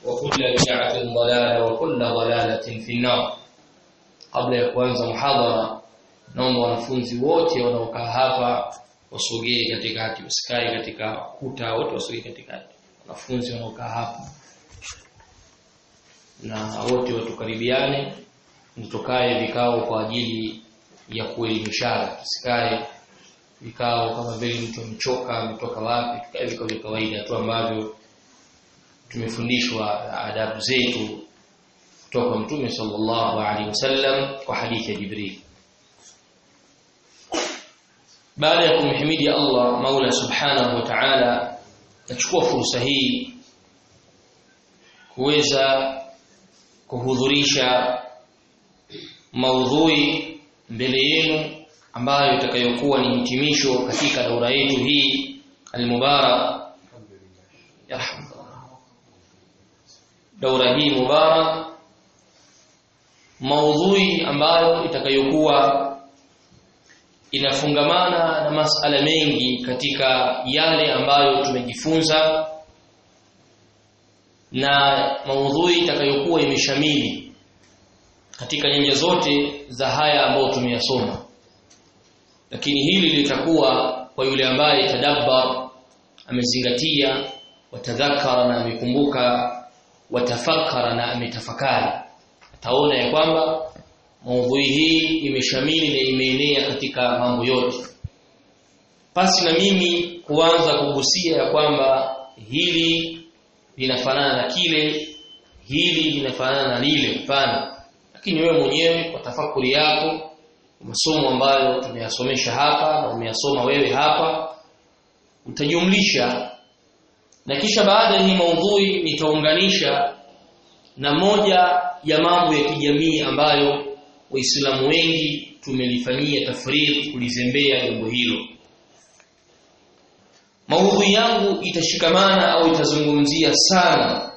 وكل بدعة ضلالة وكل ضلالة في النار قبل ya kuanza muhadhara naomba wanafunzi wote wanaokaa hapa wasogee katikati usikae katika kuta wote wasogee katikati wanafunzi wanaokaa hapa na wote watukaribiane tukae vikao kwa ajili ya kuelimishana tusikae vikao kama vile mtu amechoka ametoka wapi tukae vikao vya kawaida tu ambavyo tumefundishwa adabu zetu kutoka mtume sallallahu alaihi wasallam kwa hadithi ya Jibril baada ya kumhimidi Allah Maula subhanahu wa ta'ala nachukua fursa hii kuweza kuhudhurisha maudhui mbele yenu ambayo itakayokuwa ni hitimisho katika daura yetu hii almubarak yarhamdullah daura hii mubarak maudhui ambayo itakayokuwa inafungamana na masala mengi katika yale ambayo tumejifunza na maudhui itakayokuwa imeshamili katika nyanja zote za haya ambayo tumeyasoma lakini hili litakuwa kwa yule ambaye tadabbar amezingatia watadhakara na amekumbuka watafakara na ametafakari ataona ya kwamba maudhui hii imeshamili na imeenea katika mambo yote pasi na mimi kuanza kugusia ya kwamba hili linafanana na kile hili linafanana na lile hapana lakini wewe mwenyewe kwa tafakuri yako masomo ambayo tumeyasomesha hapa na umeyasoma wewe hapa utajumlisha na kisha baada ya hii maudhui nitaunganisha na moja ya mambo ya kijamii ambayo waislamu wengi tumelifanyia tafriri kulizembea jambo hilo maudhui yangu itashikamana au itazungumzia sana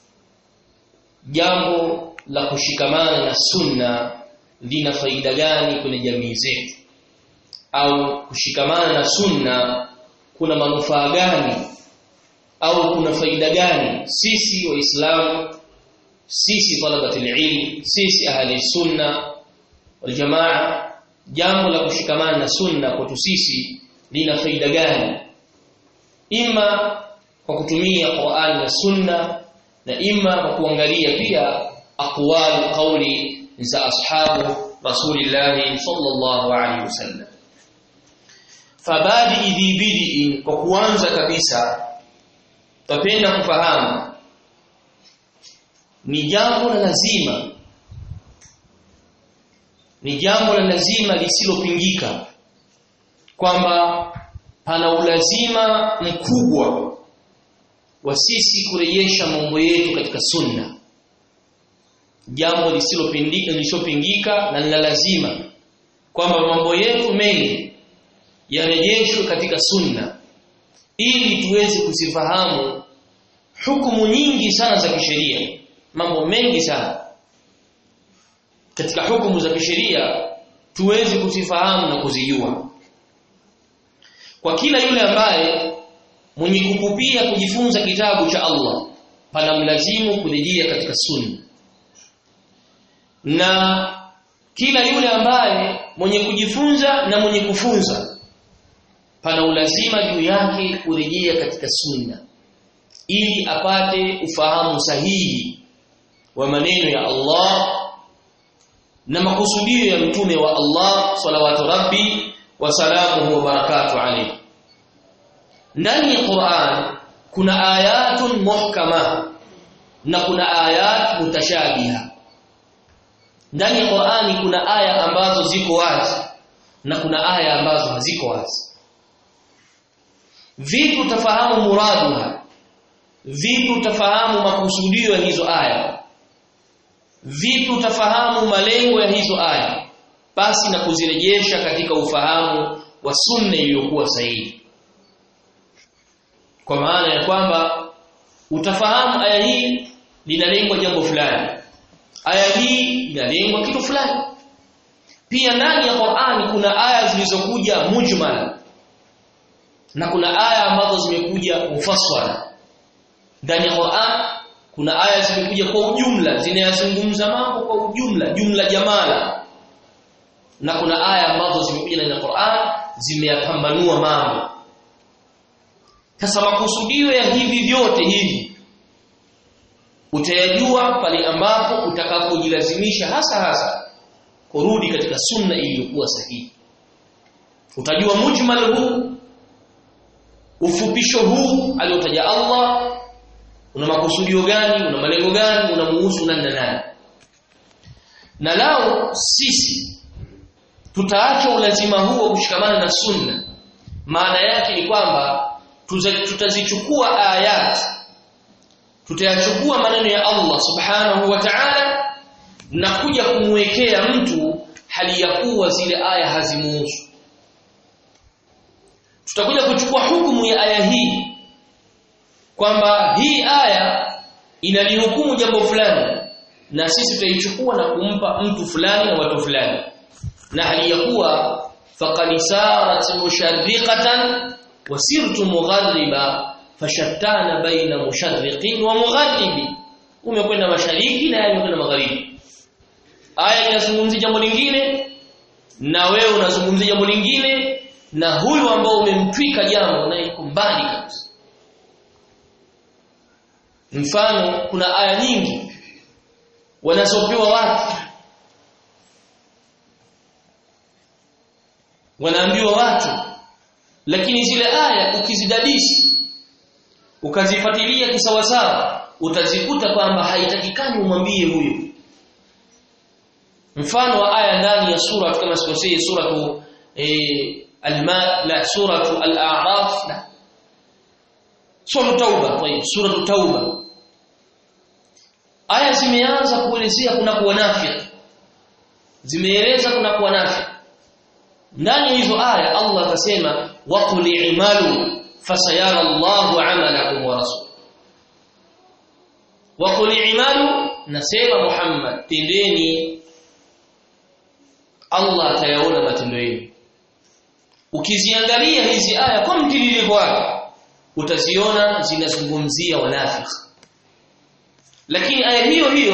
jambo la kushikamana na sunna lina faida gani kwenye jamii zetu au kushikamana na sunna kuna manufaa gani au kuna faida gani sisi waislamu sisi talabatul ilm sisi ahli sunna wal jamaa jambo la kushikamana na sunna kwetu sisi lina faida gani ima kwa kutumia Qur'an na sunna na ima kwa kuangalia pia aqwal qawli za ashabu rasulillah sallallahu alaihi wasallam fabadi idhi bidi kwa kuanza kabisa tapenda kufahamu ni jambo la lazima ni jambo la lazima lisilopingika kwamba pana ulazima mkubwa wa sisi kurejesha mambo yetu katika sunna jambo lisilopindika lisilopingika na la lazima kwamba mambo yetu mengi yarejeshwe katika sunna ili tuweze kuzifahamu hukumu nyingi sana za kisheria mambo mengi sana katika hukumu za kisheria tuweze kuzifahamu na kuzijua kwa kila yule ambaye mwenye kukupia kujifunza kitabu cha Allah pana mlazimu kurejea katika sunna na kila yule ambaye mwenye kujifunza na mwenye kufunza pana ulazima juu yake kurejea katika sunna ili apate ufahamu sahihi wa maneno ya Allah na makusudio ya mtume wa Allah salawatu rabbi wa salamuhu wa barakatuh alayhi ndani ya Qur'an kuna ayatun muhkama na kuna ayat mutashabiha ndani ya Qur'ani kuna aya ambazo ziko wazi na kuna aya ambazo haziko wazi vipi utafahamu muraduha vipi utafahamu makusudio ya hizo aya vipi utafahamu malengo ya hizo aya basi na kuzirejesha katika ufahamu wa sunna iliyokuwa sahihi kwa maana ya kwamba utafahamu aya hii linalengwa jambo fulani aya hii inalengwa kitu fulani pia ndani ya Qur'ani kuna aya zilizokuja mujmal na kuna aya ambazo zimekuja mufassala ndani ya Qur'an kuna aya zimekuja kwa ujumla zinayazungumza mambo kwa ujumla jumla jamala na kuna aya ambazo zimekuja ndani ya Qur'an zimeyapambanua mambo sasa makusudio ya hivi vyote hivi utayajua pale ambapo utakapojilazimisha hasa hasa kurudi katika sunna iliyokuwa sahihi utajua mujmal huu ufupisho huu aliotaja Allah una makusudio gani una malengo gani unamuhusu nani na nani na lao sisi tutaacha ulazima huo kushikamana na sunna maana yake ni kwamba tutazichukua ayat tutayachukua maneno ya Allah subhanahu wa ta'ala na kuja kumwekea mtu hali ya kuwa zile aya hazimuhusu tutakuja kuchukua hukumu ya aya hii kwamba hii aya inalihukumu jambo fulani na sisi tutaichukua na kumpa mtu fulani na watu fulani na hali ya kuwa faqad sarat musharriqatan wasirtu mughariba fashattana baina musharriqin wa mugharibi umekwenda mashariki na yeye umekwenda magharibi aya inazungumzia jambo lingine na wewe unazungumzia jambo lingine na huyu ambao umemtwika jambo na yuko mbali kabisa mfano kuna aya nyingi wanazopewa watu wanaambiwa watu lakini zile aya ukizidadisi ukazifuatilia kisawasawa utazikuta kwamba haitakikani umwambie huyo mfano wa aya ndani ya sura kama sikosei suratu eh, alma la suratu al-a'raf la sura tauba tayeb sura tauba aya zimeanza kuelezea kuna kuwa nafiki zimeeleza kuna kuwa nafiki ndani ya hizo aya Allah akasema waqul i'malu fasayara Allahu 'amalakum wa rasul waqul i'malu nasema Muhammad tendeni Allah atayaona matendo yenu ukiziangalia hizi aya kwa mtiririko wake utaziona zinazungumzia wanafiki lakini aya hiyo hiyo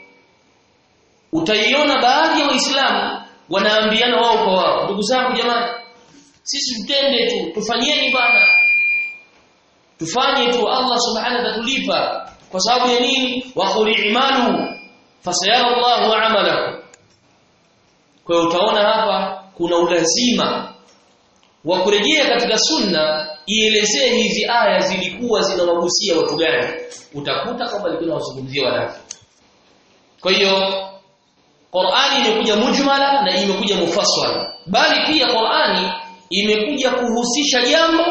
utaiona baadhi ya waislamu wanaambiana wao kwa wao ndugu zangu jamani sisi tutende tu tufanyeni bana tufanye tu Allah subhanahu atatulipa kwa sababu ya nini wa qul i'malu fasayara Allahu 'amalakum kwa hiyo utaona hapa kuna ulazima wa kurejea katika sunna ielezee hizi aya zilikuwa zinawagusia watu gani utakuta kwamba ilikuwa inawazungumzia wanafiki kwa hiyo Qur'ani imekuja mujmala na imekuja mufassala bali pia Qur'ani imekuja kuhusisha jambo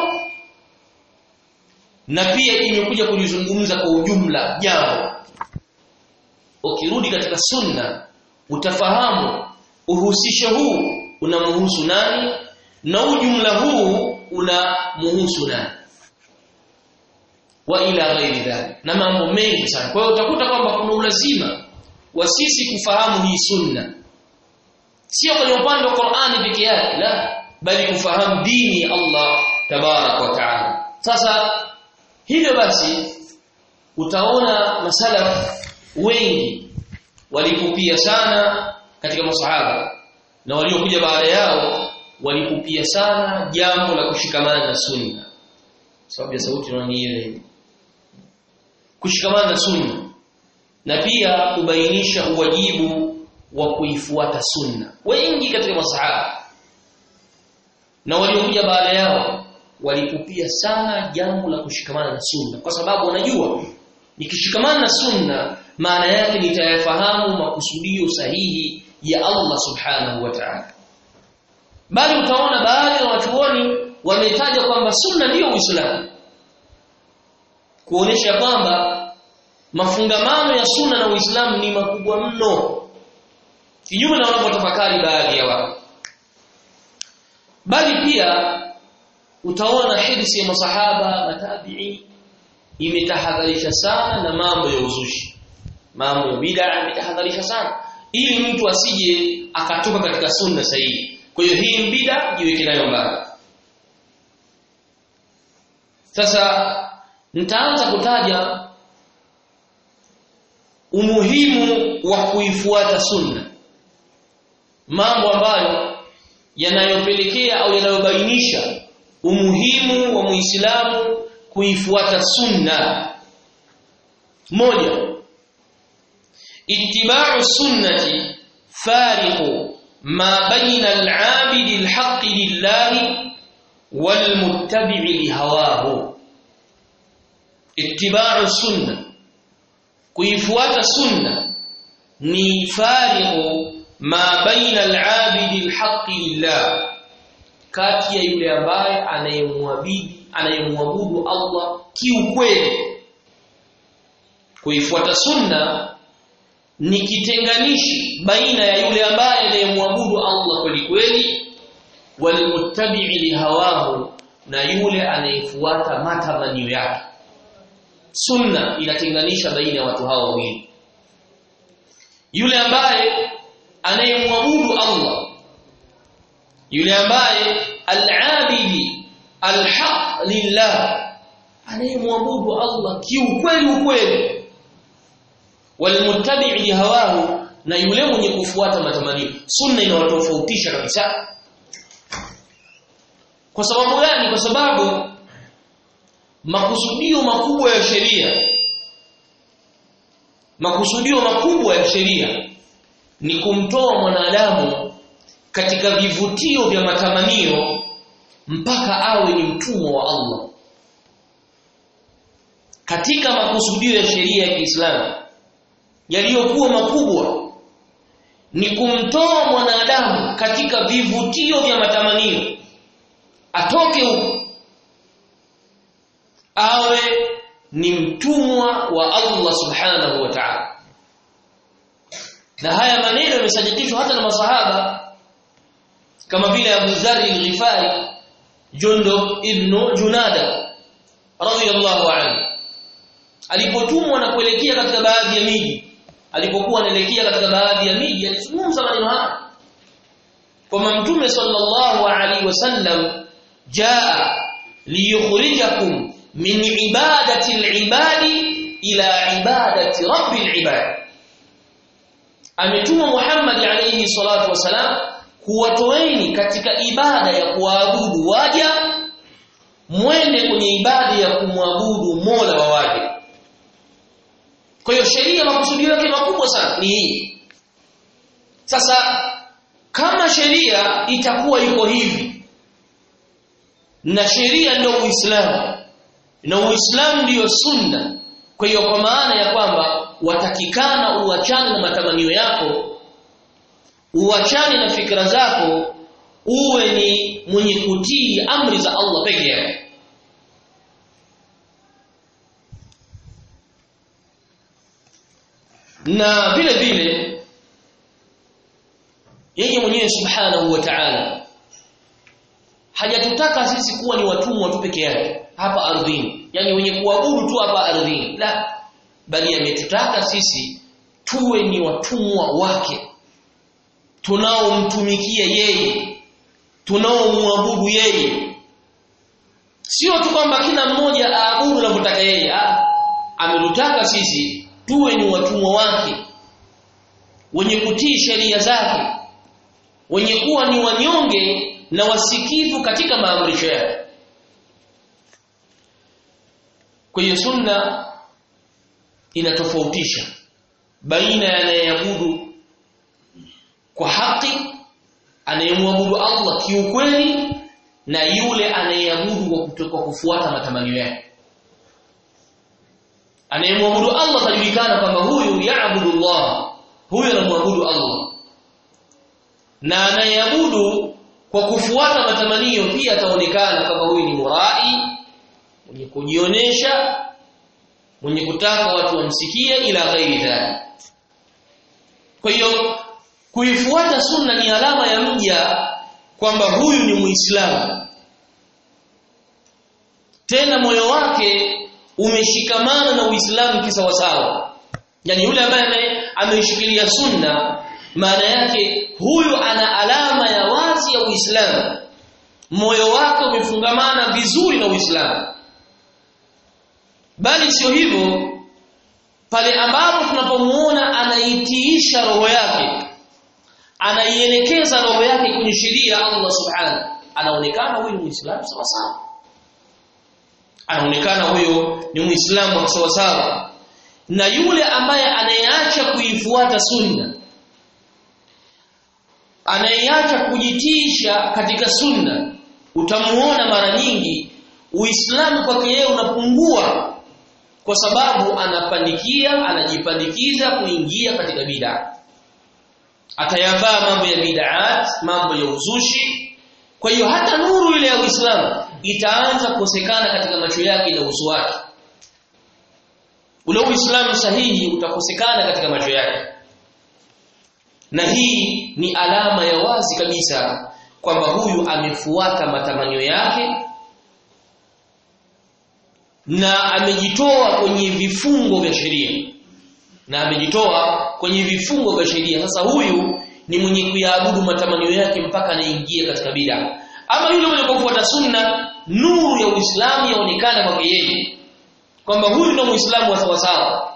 na pia imekuja kulizungumza kwa ujumla jambo ukirudi katika sunna utafahamu uhusisho huu unamhusu nani na ujumla huu unamhusu nani wa ila ghairi dhalik na mambo mengi sana kwa hiyo utakuta kwamba kuna ulazima wa sisi kufahamu hii sunna sio kwenye upande wa Qur'ani peke yake la bali kufahamu dini ya Allah tabarak wa taala sasa hivyo basi utaona masalaf wengi walikupia sana katika masahaba na waliokuja baada yao walikupia sana jambo la kushikamana na sunna sababu ya sauti naona ile kushikamana na sunna na pia kubainisha uwajibu wa kuifuata sunna wengi katika masahaba na waliokuja baada yao walikupia sana jambo la kushikamana na sunna kwa sababu wanajua nikishikamana na sunna maana yake nitayafahamu makusudio sahihi ya Allah subhanahu wa ta'ala bali utaona baadhi ya watuoni wametaja kwamba sunna ndiyo uislamu kuonesha kwamba mafungamano ya sunna na uislamu ni makubwa mno kinyume na wanavyotafakari baadhi ya watu bali pia utaona hadithi ya masahaba matabi'i imetahadharisha sana na mambo ya uzushi mambo ya bid'a imetahadharisha sana ili mtu asije akatoka katika sunna sahihi kwa hiyo hii bid'a jiweke nayo mbali sasa nitaanza kutaja umuhimu wa kuifuata sunna mambo ambayo yanayopelekea au yanayobainisha umuhimu wa muislamu kuifuata sunna moja ittiba'u sunnati fariqu ma baina al-'abidi al-haqqi lillahi wal-muttabi'i lihawahu ittiba'u sunna kuifuata sunna ni fariqu ma baina al-'abidi al-haqqi lillah kati ya yule ambaye anayemwabidi anayemwabudu Allah kiukweli kuifuata sunna ni kitenganishi baina ya yule ambaye anayemwabudu Allah kweli kweli walmuttabi'i lihawahu na yule anayefuata matamanio yake sunna inatenganisha baina ya watu hao wawili yule ambaye anayemwabudu Allah yule ambaye al-abidi al-haq lillah anayemwabudu Allah kiukweli ukweli walmuttabi' lihawahu na yule mwenye kufuata matamanio sunna inawatofautisha kabisa kwa sababu gani kwa sababu makusudio makubwa ya sheria makusudio makubwa ya sheria ni kumtoa mwanadamu katika vivutio vya matamanio mpaka awe ni mtumwa wa Allah katika makusudio ya sheria ya Kiislamu yaliyokuwa makubwa ni kumtoa mwanadamu katika vivutio vya matamanio atoke huko awe ni mtumwa wa Allah subhanahu wa ta'ala na haya maneno yamesadikishwa hata na masahaba kama vile Abu Dharr al-Ghifari Jundub ibn Junada radiyallahu anhu alipotumwa na kuelekea katika baadhi ya miji alipokuwa anaelekea katika baadhi ya miji alizungumza maneno haya kwamba mtume sallallahu alaihi wasallam jaa liyukhrijakum min ibadati al-ibadi ila ibadati rabbil ibad ametuma Muhammad alayhi salatu wasalam kuwatoeni katika ibada ya kuabudu waja mwende kwenye ibada ya kumwabudu Mola wa waja kwa hiyo sheria makusudio yake makubwa sana ni hii sasa kama sheria itakuwa iko hivi na sheria ndio Uislamu na Uislamu ndiyo sunna kwa hiyo kwa maana ya kwamba watakikana uachane na matamanio yako uachane na fikra zako uwe ni mwenye kutii amri za Allah peke yake na vile vile yeye mwenyewe subhanahu wa ta'ala hajatutaka sisi kuwa ni watumwa tu peke yake hapa ardhini yani wenye kuabudu tu hapa ardhini la bali ametutaka sisi tuwe ni watumwa wake tunaomtumikia yeye tunaomwabudu yeye sio tu kwamba kila mmoja aabudu anavyotaka yeye ametutaka sisi tuwe ni watumwa wake wenye kutii sheria zake wenye kuwa ni wanyonge na wasikivu katika maamrisho yake kwa hiyo sunna inatofautisha baina ya anayeabudu kwa haki anayemwabudu Allah kiukweli na yule anayeabudu kwa kufuata matamanio yake anayemwabudu Allah tajulikana kwamba huyu yaabudu Allah huyu anamwabudu Allah na anayeabudu kwa kufuata matamanio pia ataonekana kama huyu ni murai mwenye kujionesha mwenye kutaka watu wamsikie ila ghairi dhalik kwa hiyo kuifuata sunna ni alama ya mja kwamba huyu ni muislamu tena moyo wake umeshikamana na uislamu kisawasawa yani yule ambaye ameishikilia sunna maana yake huyu ana alama ya wazi ya uislamu moyo wake umefungamana vizuri na uislamu bali sio hivyo pale ambapo tunapomuona anaitiisha roho yake anaielekeza roho yake kwenye sheria ya Allah subhanahu anaonekana huyu ni muislamu sawa sawa anaonekana huyo ni muislamu sawa sawa na yule ambaye anayeacha kuifuata sunna anayeacha kujitisha katika sunna utamuona mara nyingi uislamu kwake yeye unapungua kwa sababu anapandikia anajipandikiza kuingia katika bid'a atayavaa mambo ya bid'at mambo ya uzushi kwa hiyo hata nuru ile ya Uislamu itaanza kukosekana katika macho yake na uso wake ule Uislamu sahihi utakosekana katika macho yake na hii ni alama ya wazi kabisa kwamba huyu amefuata matamanio yake na amejitoa kwenye vifungo vya sheria na amejitoa kwenye vifungo vya sheria sasa huyu ni mwenye kuyaabudu matamanio yake mpaka anaingia katika bid'a ama yule mwenye kufuata sunna nuru ya Uislamu yaonekana kwake yeye kwamba huyu ndio Muislamu wa sawasawa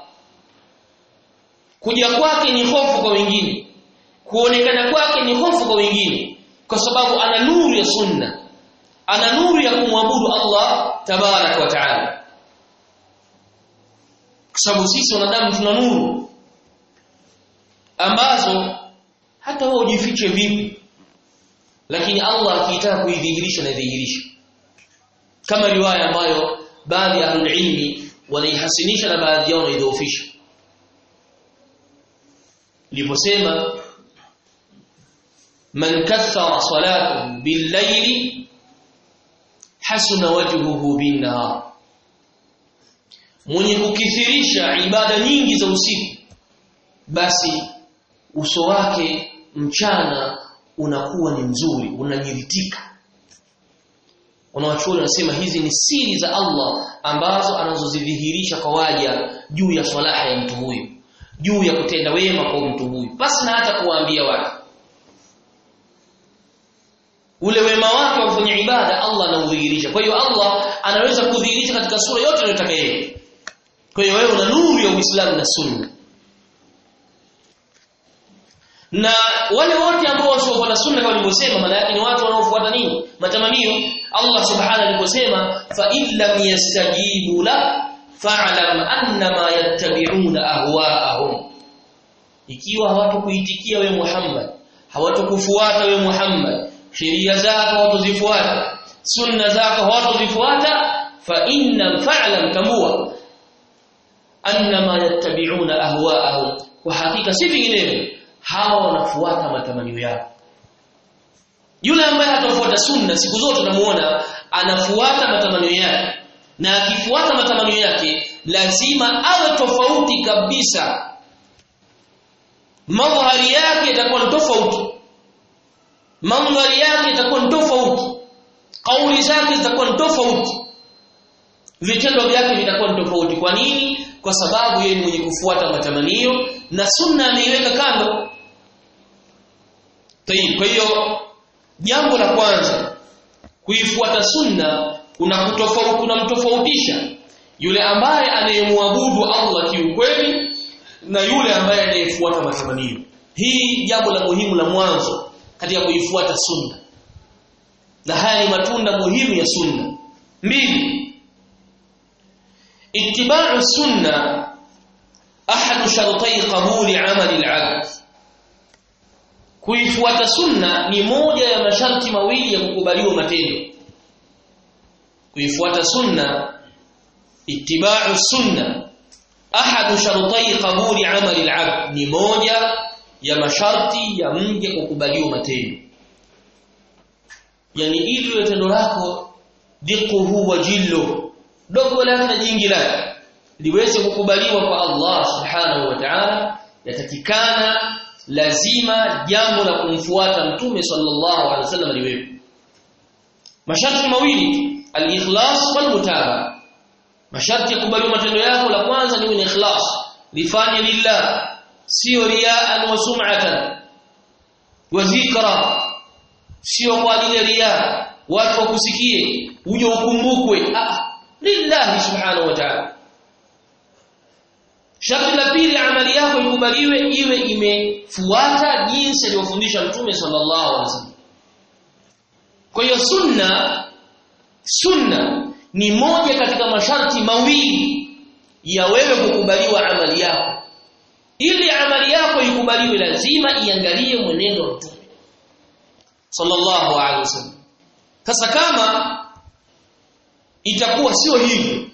kuja kwake ni hofu kwa wengine kuonekana kwake ni hofu kwa wengine kwa sababu ana nuru ya sunna ana nuru ya kumwabudu Allah tabarak wa taala kwa sababu sisi wanadamu tuna nuru ambazo hata wewe ujifiche vipi lakini Allah akitaka kuidhihirisha na idhihirisha kama riwaya ambayo baadhi ya ilmi wanaihasinisha na baadhi yao wanaidhoofisha liposema man kathara salatahu bil-layli hasuna wajhuhu bin-nahar mwenye kukithirisha ibada nyingi za usiku basi uso wake mchana unakuwa ni mzuri unanyiritika wanawachuoni wanasema hizi ni siri za Allah ambazo anazozidhihirisha kwa waja juu ya swalaha ya mtu huyu juu ya kutenda wema kwa mtu huyu basi na hata kuwaambia watu ule wema wake wa kufanya ibada Allah anaudhihirisha kwa hiyo Allah anaweza kudhihirisha katika sura yote anayotaka yeye kwa hiyo wewe una nuru ya Uislamu na Sunna na wale wote ambao wasiofuata sunna kama nilivyosema maana yake ni watu wanaofuata nini matamanio Allah subhanahu aliposema fa illam yastajibu la fa'lam annama yattabi'una ahwa'ahum ikiwa hawatokuitikia we Muhammad hawatokufuata we Muhammad sheria zako hawatozifuata sunna zako hawatozifuata fa inna fa'lam tambua annama yattabi'una ahwa'ahum kwa hakika si vinginevyo hawa wanafuata matamanio yao yule ambaye hatafuata sunna siku zote unamuona anafuata matamanio yake na akifuata matamanio yake lazima awe tofauti kabisa madhari yake itakuwa ni tofauti mandhari yake itakuwa ni tofauti kauli zake zitakuwa ni tofauti vitendo vyake vitakuwa ni tofauti kwa nini kwa sababu yeye ni mwenye kufuata matamanio na sunna ameiweka kando Tayib, kwa hiyo jambo la kwanza kuifuata sunna unakutofauti unamtofautisha yule ambaye anayemwabudu Allah kiukweli na yule ambaye anayefuata matamanio. Hii jambo la muhimu la mwanzo katika kuifuata sunna. Na haya ni matunda muhimu ya sunna. Mbili. Ittiba'u sunna ahadu shartai qabuli amali al-'abd kuifuata sunna ni moja ya masharti mawili ya kukubaliwa matendo kuifuata sunna ittiba'u sunna ahadu shartai qabuli amali al-'abd ni moja ya masharti ya mje kukubaliwa matendo yani ili tendo lako diquhu wa jillo dogo lake na jingi lake liweze kukubaliwa kwa Allah subhanahu wa ta'ala yatakikana lazima jambo la kumfuata mtume sallallahu alaihi wasallam liwepo masharti mawili al-ikhlas wal mutaba masharti ya kubaliwa matendo yako la kwanza ni ikhlas lifanye lillah sio riaan wa sum'atan wa dhikra sio kwa ajili ya riya watu wakusikie uje ukumbukwe ah lillahi subhanahu wa ta'ala sharti la pili amali yako ikubaliwe iwe imefuata jinsi alivyofundisha mtume sallallahu alaihi wasallam kwa hiyo sunna sunna ni moja katika masharti mawili ya wewe kukubaliwa amali yako ili amali yako ikubaliwe lazima iangalie mwenendo wa mtume sallallahu alaihi wasallam sasa kama itakuwa sio hivyo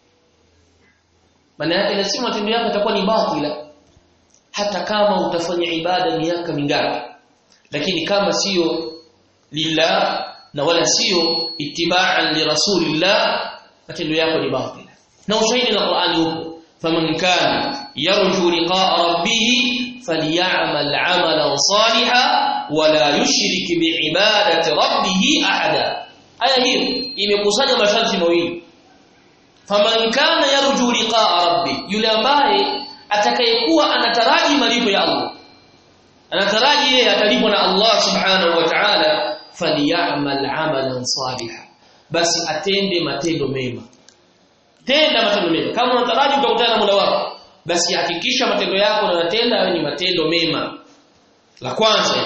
maana yake lazima matendo yako yatakuwa ni batila hata kama utafanya ibada miaka mingapi lakini kama sio lillah na wala sio ittiba'an li rasulillah matendo yako ni batila na ushahidi na Qur'ani upo faman kana yarju liqa'a rabbih falyamal 'amalan salihan wala yushrik bi'ibadati rabbih ahada aya hiyo imekusanya masharti mawili faman kana yarju liqa'a rabbi yule ambaye atakayekuwa anataraji malipo ya Allah anataraji yeye atalipwa na Allah subhanahu wa ta'ala falyamal 'amalan salihan basi atende matendo mema tenda matendo mema kama unataraji utakutana na Mola wako basi hakikisha matendo yako unayotenda ni matendo mema la kwanza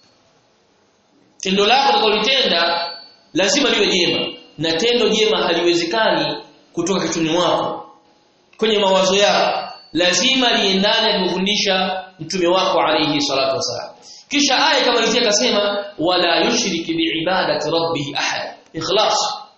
tendo lako utakalotenda lazima liwe jema na tendo jema haliwezekani kutoka kichwani mwako kwenye mawazo yako lazima liendane alivyofundisha mtume wako alayhi salatu wasalam kisha aya kama hizi akasema wala yushriki biibadati rabbih ahad ikhlas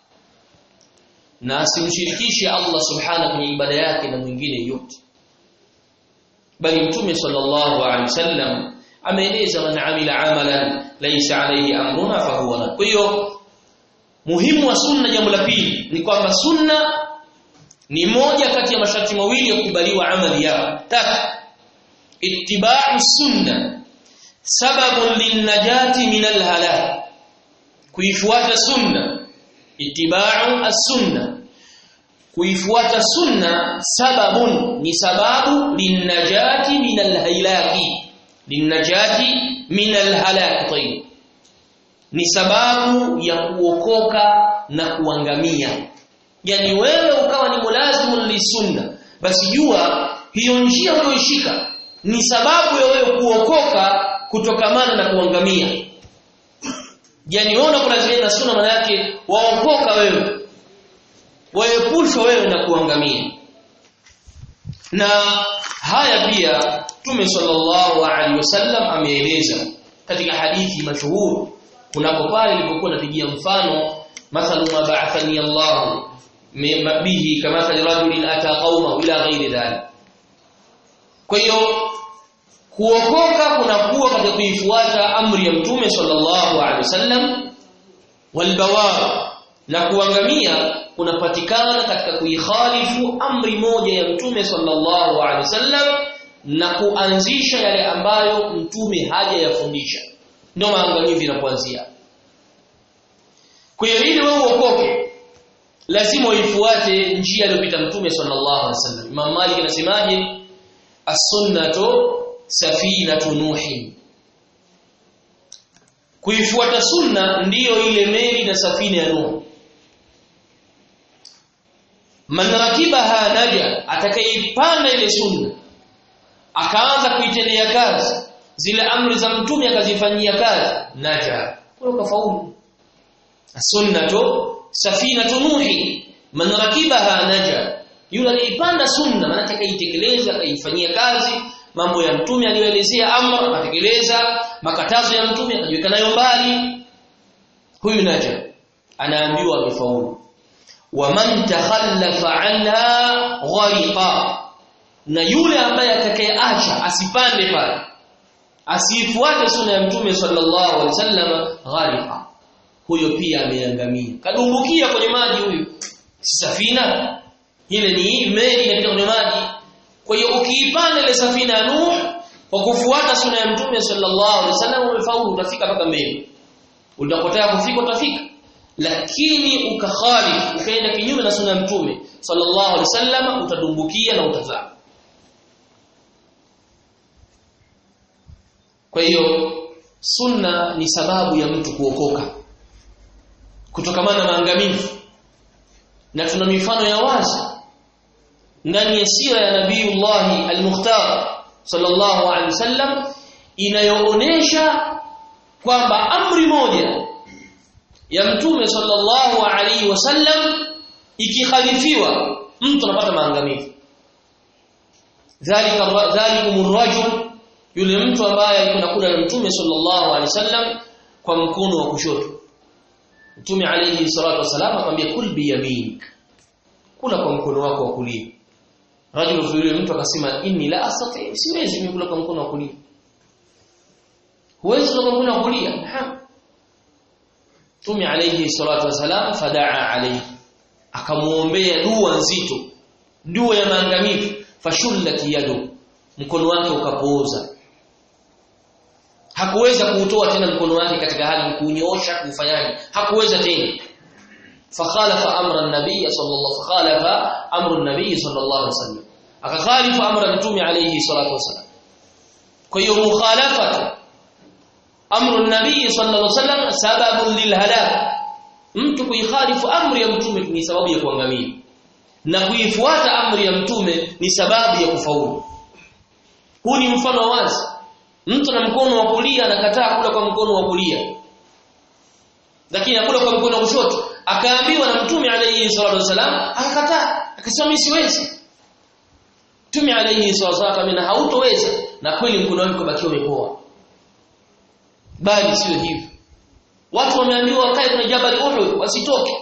na asimshirikishe Allah subhanahu kwenye ibada yake na mwingine yote bali mtume sallallahu alaihi wasallam ameeleza man amila amalan laysa alayhi amruna fahuwa rad kwa hiyo muhimu wa sunna jambo la pili ni kwamba sunna ni moja kati ya masharti mawili ya kukubaliwa amali yao tatu ittiba'u sunna sababun linnajati min alhalak kuifuata sunna ittiba'u as-sunna kuifuata sunna sababun ni sababu linnajati min alhalaki linnajati min alhalak tayyib ni sababu ya kuokoka na kuangamia yani wewe ukawa ni mulazimu lisunna basi jua hiyo njia uliyoishika ni sababu ya wewe kuokoka kutokamana na kuangamia yani wewe unakulazimia na sunna maana yake waokoka wewe waepushwa wewe na kuangamia na haya pia Mtume sallallahu alaihi wasallam ameeleza katika hadithi mashuhuri kunako pale ilipokuwa napigia mfano mathalu ma ba'athani Allah bihi kama rajulin ata qauma ila ghairi dhalik kwa hiyo kuokoka kunakuwa katika kuifuata amri ya mtume sallallahu alaihi wasallam walbawar na kuangamia kunapatikana katika kuikhalifu amri moja ya mtume sallallahu alaihi wasallam na kuanzisha yale ambayo mtume hajayafundisha ndio maangamizi yanapoanzia kwa hiyo ili wewe uokoke lazima uifuate njia aliyopita mtume sallallahu alaihi wasallam Imam Malik anasemaje as-sunnatu safinatu nuhi kuifuata sunna ndiyo ile meli na safina ya Nuh man rakibaha naja atakayeipanda ile sunna akaanza kuitendea kazi zile amri za mtume akazifanyia kazi naja kwa kafaulu as-sunnatu safinatu nuhi man rakibaha naja yule aliipanda sunna maana atakayeitekeleza akaifanyia kazi mambo ya mtume aliyoelezea amra akatekeleza makatazo ya mtume akajiweka nayo mbali huyu naja anaambiwa amefaulu waman takhallafa anha ghariqa na yule ambaye atakayeacha asipande pale asifuate sunna ya mtume sallallahu alaihi wasallam ghariqa huyo pia ameangamia kadumbukia kwenye maji huyu safina ile ni meli inapita kwenye maji kwa hiyo ukiipanda ile safina ya Nuh kwa kufuata sunna ya mtume sallallahu alaihi wasallam umefaulu utafika mpaka mbele utapotaka kufika utafika lakini ukakhalif ukaenda kinyume na sunna ya mtume sallallahu alaihi wasallam utadumbukia na utazama kwa hiyo sunna ni sababu ya mtu kuokoka kutokamana na maangamizi na tuna mifano ya wazi ndani ya sira ya Nabiiullah al-Mukhtar sallallahu alaihi wasallam inayoonesha kwamba amri moja ya mtume sallallahu alaihi wasallam ikikhalifiwa mtu anapata maangamizi dhalika dhalikum rajul yule mtu ambaye alikuwa kula na mtume sallallahu alaihi wasallam kwa mkono wa kushoto mtume alayhi salatu wasallam akamwambia kul bi yaminik kula kwa mkono wako wa kulia rajul yule mtu akasema inni la astati siwezi mimi kula kwa mkono wa kulia huwezi kula kwa mkono wa kulia mtume alayhi salatu wasallam fadaa alayhi akamuombea dua nzito dua ya maangamivu fashullat yadu mkono wake ukapooza hakuweza kuutoa tena mkono wake katika hali kunyoosha kufanyaje hakuweza tena fakhalafa amra an-nabiy sallallahu fakhalafa amru an-nabiy sallallahu alaihi wasallam akakhalifa amra mtume alayhi salatu wasallam kwa hiyo mukhalafatu amru an-nabiy sallallahu alaihi wasallam sababun lilhalak mtu kuikhalifu amri ya mtume ni sababu ya kuangamia na kuifuata amri ya mtume ni sababu ya kufaulu huu ni mfano wazi mtu na mkono wa kulia anakataa kula kwa mkono wa kulia lakini akula kwa mkono wa kushoto akaambiwa na mtume alayhi salatu wasalam akakataa akasema mimi siwezi mtume alayhi salatu wasalam akamwambia hautoweza na kweli mkono wake ukabakia umepoa bali sio hivyo watu wameambiwa wakae kwenye jabal Uhud wasitoke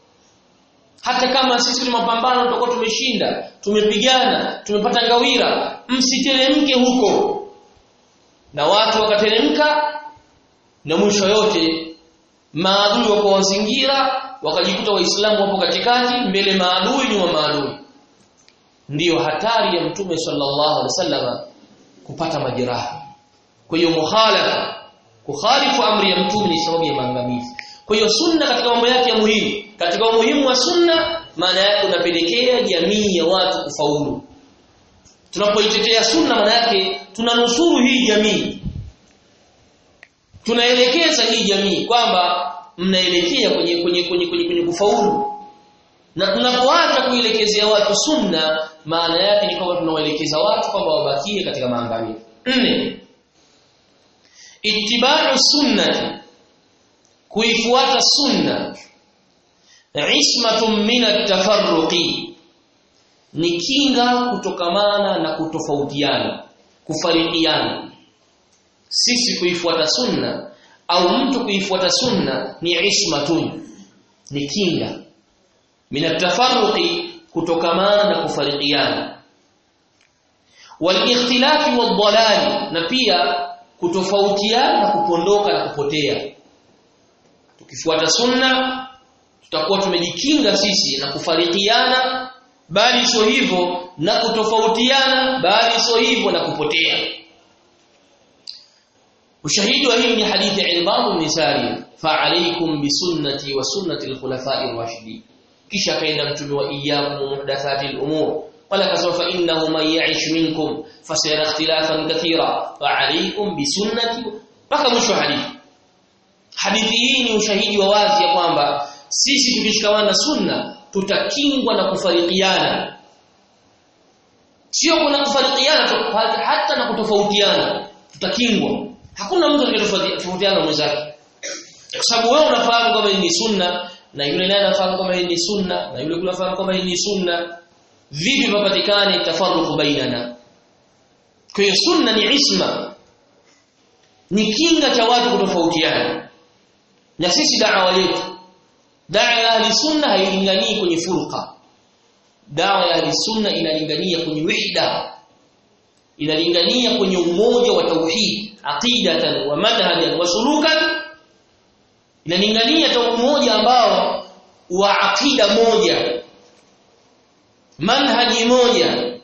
hata kama sisi ni mapambano tutakuwa tumeshinda tumepigana tumepata ngawira msiteremke huko na watu wakateremka na mwisho yote maadui wako wazingira wakajikuta waislamu wapo katikati mbele maadui nyuma maadui ndiyo hatari ya mtume sallallahu alaihi wasallam kupata majeraha kwa hiyo mukhalafa kukhalifu amri ya mtume ni sababu ya maangamizi kwa hiyo sunna katika mambo yake ya muhimu katika umuhimu wa sunna maana yake unapelekea jamii ya watu kufaulu tunapoitetea sunna maana yake tunanusuru hii jamii tunaelekeza hii jamii kwamba mnaelekea kwenye kwenye kwenye kwenye, kwenye kufaulu na tunapoacha kuelekezea watu sunna maana yake ni kwamba tunawaelekeza watu kwamba wabakie katika maangamizi nne ittiba'u sunnati kuifuata sunna ismatun min at-tafarruqi ni kinga kutokamana na kutofautiana kufarikiana sisi kuifuata sunna au mtu kuifuata sunna ni ismatun ni kinga min at-tafarruqi kutokamana na kufarikiana wal ikhtilafi wad dalali na pia kutofautiana na kupondoka na kupotea tukifuata sunna tutakuwa tumejikinga sisi na kufarikiana bali sio hivyo na kutofautiana bali sio hivyo na kupotea ushahidi wa hii ni hadithi ya Imam Nisari fa alaykum bi sunnati wa sunnati al-khulafa'i ar-rashidin kisha kaenda mtume wa iyyakum muhdathati al-umur qala kasawfa innahu man ya'ish minkum fasayara ikhtilafan kathira fa alaykum bi sunnati mpaka mwisho wa hadithi hadithi hii ni ushahidi wa wazi ya kwamba sisi tukishikamana sunna tutakingwa na kufarikiana sio kuna kufarikiana hata na kutofautiana tutakingwa hakuna mtu atakayetofautiana mwenzake kwa sababu wewe unafahamu kwamba hii ni sunna na yule naye anafahamu kwamba hii ni sunna na yule kule anafahamu kwamba hii ni sunna vipi papatikane tafarruqu bainana kwa hiyo sunna ni isma ni kinga cha watu kutofautiana na sisi da'wa yetu da'wa ya ahli sunna hailinganii kwenye furqa da'wa ya ahli sunna inalingania kwenye wihda inalingania kwenye umoja wa tauhid aqidatan wa manhajan wa sulukan inalingania ta umoja ambao wa aqida moja manhaji moja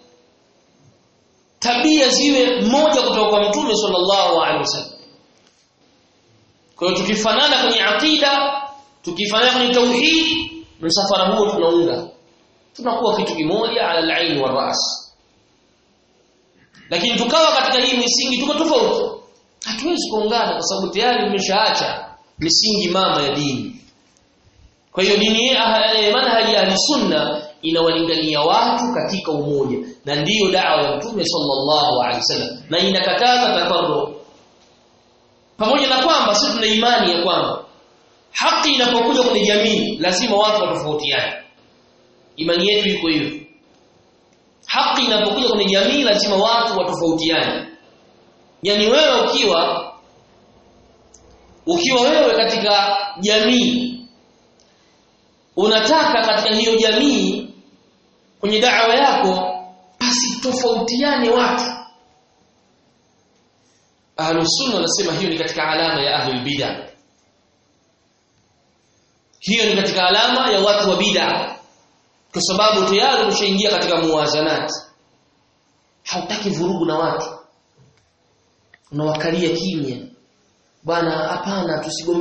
tabia ziwe moja kutoka kwa mtume sallallahu alaihi wasallam kwa hiyo tukifanana kwenye aqida tukifanana kwenye tauhid msafara huo tunaunga tunakuwa kitu kimoja ala al-ain wa ras lakini tukawa katika hii misingi tuko tofauti hatuwezi kuungana kwa sababu tayari umeshaacha misingi mama ya dini kwa hiyo dini manhaji ya sunna inawalingania watu katika umoja na ndiyo da'wa ya Mtume sallallahu alaihi wasallam na inakataza tafarruq pamoja na kwamba sisi tuna imani ya kwamba haki inapokuja kwenye jamii lazima watu watofautiane imani yetu iko hivyo haki inapokuja kwenye jamii lazima watu watofautiane yani wewe ukiwa ukiwa wewe katika jamii unataka katika hiyo jamii kwenye da'wa yako basi tofautiane watu Ahlus sunna wanasema hiyo ni katika alama ya ahlul bid'ah hiyo ni katika alama ya watu wa bid'ah kwa sababu tayari umeshaingia katika muwazanati hautaki vurugu na watu unawakalia kimya bwana hapana tusigome